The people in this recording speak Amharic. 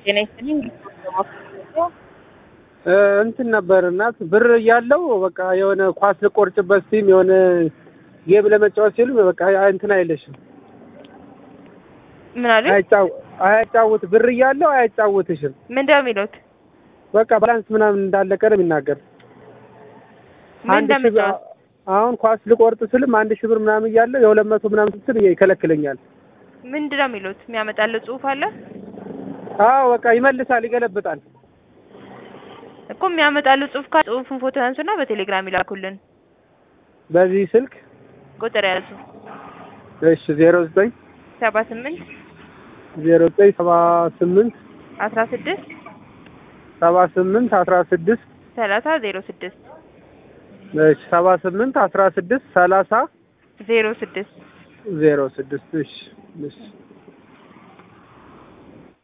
ጤና ይስጥልኝ። እንትን ነበር እናት ብር እያለው በቃ የሆነ ኳስ ልቆርጭበት ሲም የሆነ ጌም ለመጫወት ሲሉ በቃ እንትን አይለሽም ምን አሉ? አያጫው አያጫውት ብር እያለው አያጫውትሽም። ምንድን ነው የሚሉት? በቃ ባላንስ ምናምን እንዳለቀ ነው የሚናገር። ምን አንድ ሺህ ብር እንደምጫወት አሁን ኳስ ልቆርጥ ስልም አንድ ሺህ ብር ምናምን እያለው የሁለት መቶ ምናምን ስትል ይከለክለኛል። ምንድን ነው የሚሉት? የሚያመጣልህ ጽሑፍ አለ አዎ በቃ ይመልሳል፣ ይገለብጣል። እኮ የሚያመጣልህ ጽሑፍ ካለ ጽሑፉን ፎቶ ያንሱና በቴሌግራም ይላኩልን። በዚህ ስልክ ቁጥር ያዙ እሺ ዜሮ ዘጠኝ ሰባ ስምንት ዜሮ ዘጠኝ ሰባ ስምንት አስራ ስድስት ሰባ ስምንት አስራ ስድስት ሰላሳ ዜሮ ስድስት እሺ ሰባ ስምንት አስራ ስድስት ሰላሳ ዜሮ ስድስት ዜሮ ስድስት እሺ እሺ